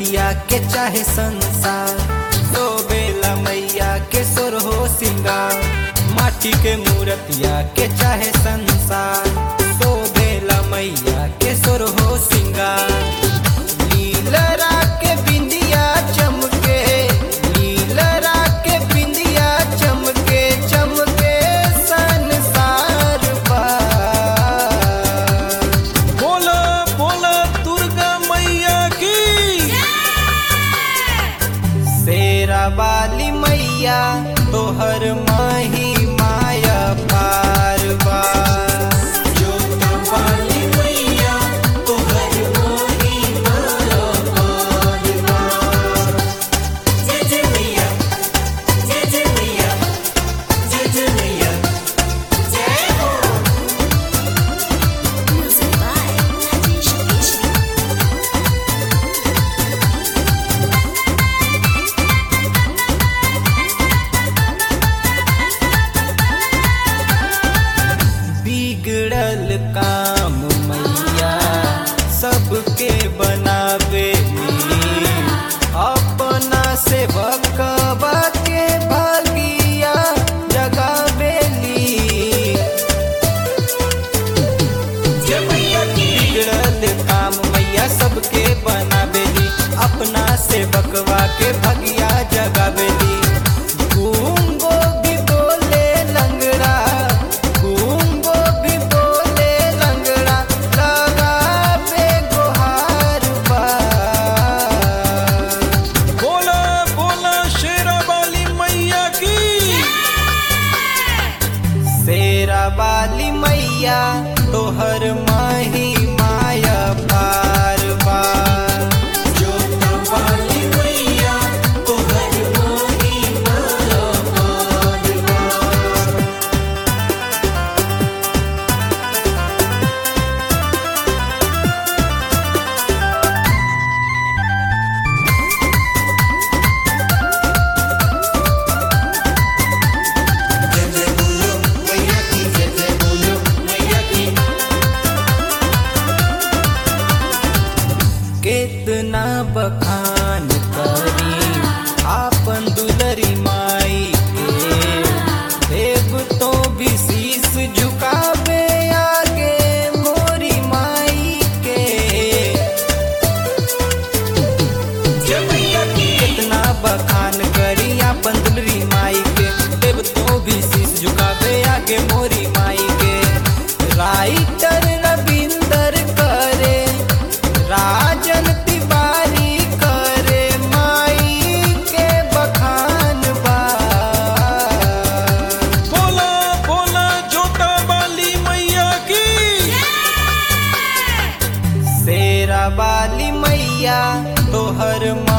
मूर्तिया के चाहे संसार तो बेला मैया के सुर हो सिंगार माटी के मूर्तिया के चाहे संसार तो बेला मैया के सुर हो सिंगार नीलरा के बिंदिया चमके नीलरा के बिंदिया चमके चमके संसार पार बोला बोला दुर्गा मैया की शेरा वाली मैया तोहर माही माया पार पार वाली मैया तोहर माही माया पार पार जय जय मैया जय जय मैया जय जय मैया जय हो Music by Rajesh Keshri. बिगड़ल काम मैया सबके बनावे अपना से भकवा के भागिया जगावेली बिगड़ल काम मैया सबके बनावेली अपना से बकवा के भगिया जगावेली गूंगो भी बोले लंगड़ा गूंगो भी बोले लंगड़ा लगावे गुहार पार बोला बोला शेरा वाली मैया की शेरा वाली मैया तोहर माही माया पार पार वाली मैया तोहर माही माया पार पार जय जय बोलो मैया की जय जय बोलो मैया की कितना बखान करी आपन दुलरी माई के देव तो भी शीस झुकावे आगे मोरी माई के कितना बखान करी आपन दुलरी माई के देव तो भी शीस झुकावे आगे मोरी माई के राइटर रविंदर करे राजन तिवारी करे माई के बखान बा बोला बोला जोता वाली मैया की शेरा वाली मैया तोहर